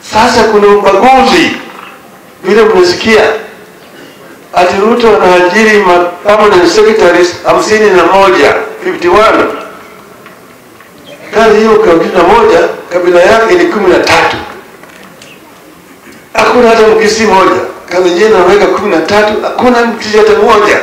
Sasa kuna ubaguzi vile mnasikia ati Ruto anaajiri ma permanent secretaries hamsini na moja 51 kazi hiyo hamsini na moja kabila yake ni kumi na tatu hakuna hata mkisi moja kazi nyingine anaweka kumi na tatu hakuna mkisi hata moja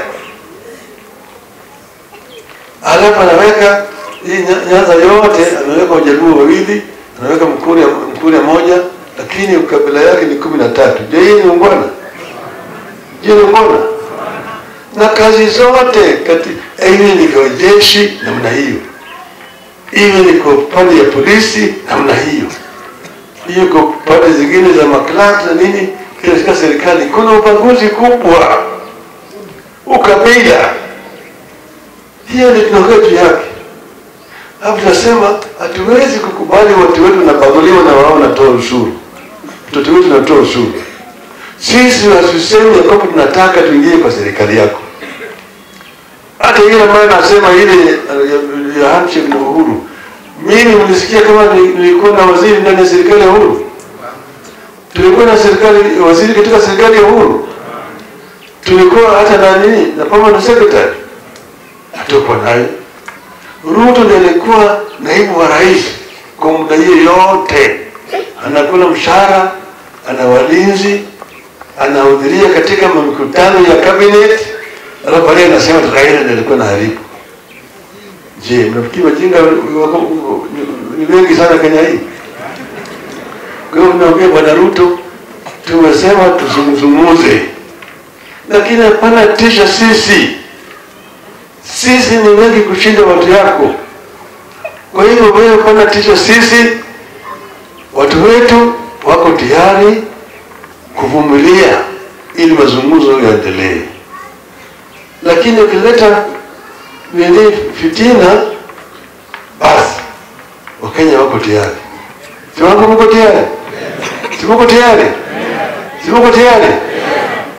alafu anaweka hii Nya- Nyanza yote anaweka Wajaluo wawili anaweka Mkuria, Mkuria moja lakini kabila yake ni kumi na tatu je hii ni ungwana je ni ungwana na kazi zote kati iwe ni kwa jeshi namna hiyo iwe ni kwa pande ya polisi namna hiyo hiyo kwa pande zingine za maklak na nini katika serikali kuna ubaguzi kubwa ukabila hiyo ni tunakwetu yake hapo tunasema hatuwezi kukubali watu wetu wanabaguliwa na wao wanatoa ushuru mtoto wetu anatoa ushuru sisi hatusemi ya kwamba tunataka tuingie kwa serikali yako hata ile ambayo nasema ile uh, ya handshake na Uhuru, mimi mlisikia kama ni- nilikuwa na waziri ndani ya serikali ya Uhuru? Tulikuwa na serikali waziri katika serikali ya Uhuru, tulikuwa hata na nini na permanent secretary, hatukuwa nayo. Ruto ndiye alikuwa naibu wa rais kwa muda hiyo yote, anakula mshahara, ana walinzi, anahudhuria katika mikutano ya cabinet, alafu baadaye anasema Raila ndiye alikuwa anaharibu. Je, mnafikiri wajinga wako- ni wengi sana Kenya hii? Kwa hiyo tunaambia Bwana Ruto, tumesema tuzungumze, lakini hapana tisha sisi. Sisi ni wengi kushinda watu yako. Kwa hiyo wewe hapana tisha sisi, watu wetu wako tayari kuvumilia ili mazungumzo yaendelee, lakini ukileta nini fitina, basi Wakenya wako tayari. Si wako mko tayari? Si mko tayari? Si mko tayari?